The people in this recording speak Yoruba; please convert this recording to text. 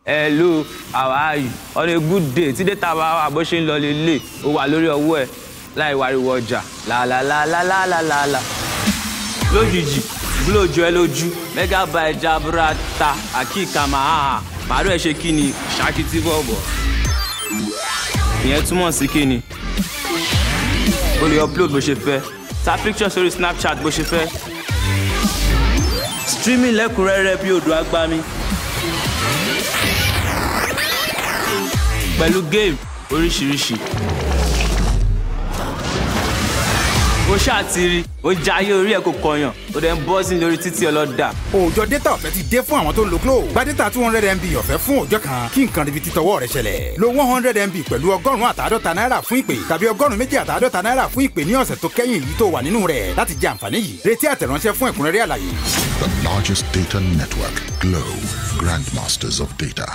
hello how are you on a good day tí data bá wà bó ṣe ń lọ lélẹ̀ ó wà lórí ọwọ́ ẹ̀ láì wariwo ọjà làlàlàlàlàlàlà lójijì gúlójú ẹ lójú megabyte jaburata akíkà máa màálù ẹ ṣe kí ni ṣákìtì bọ̀bọ̀ ìyẹn túmọ̀ sí kí ni o lè upload bó ṣe fẹ́ ta picture sórí snapchat bó ṣe fẹ́ streaming lẹ́kùnrẹ́rẹ́ bí odò agbami pẹ̀lú game oríṣiríṣi ó ṣàtìrí ó jayé orí ẹ̀ kò kọyàn ó dẹ̀ ń bọ́ sí lórí títí ọlọ́dà òòjọ́ data ọ̀fẹ́ ti dé fún àwọn tó ń lo glo gba data two hundred mb ọ̀fẹ́ fún òòjọ́ kan kí nǹkan ribi títọ́wọ́ rẹ ṣẹlẹ̀ lo one hundred mb pẹ̀lú ọgọ́rùn-ún àtàádọ́ta náírà fún ìpè tàbí ọgọ́rùn-ún méjì àtàádọ́ta náírà fún ìpè ní ọ̀sẹ̀ tó kẹ́yìn yìí tó wà nínú rẹ̀ láti jẹ àǹfààní yìí retí àtẹ̀ránṣẹ́ fún ẹ̀kúnrẹ́rẹ́ àlàyé. The largest data network, Glow, grandmasters of data.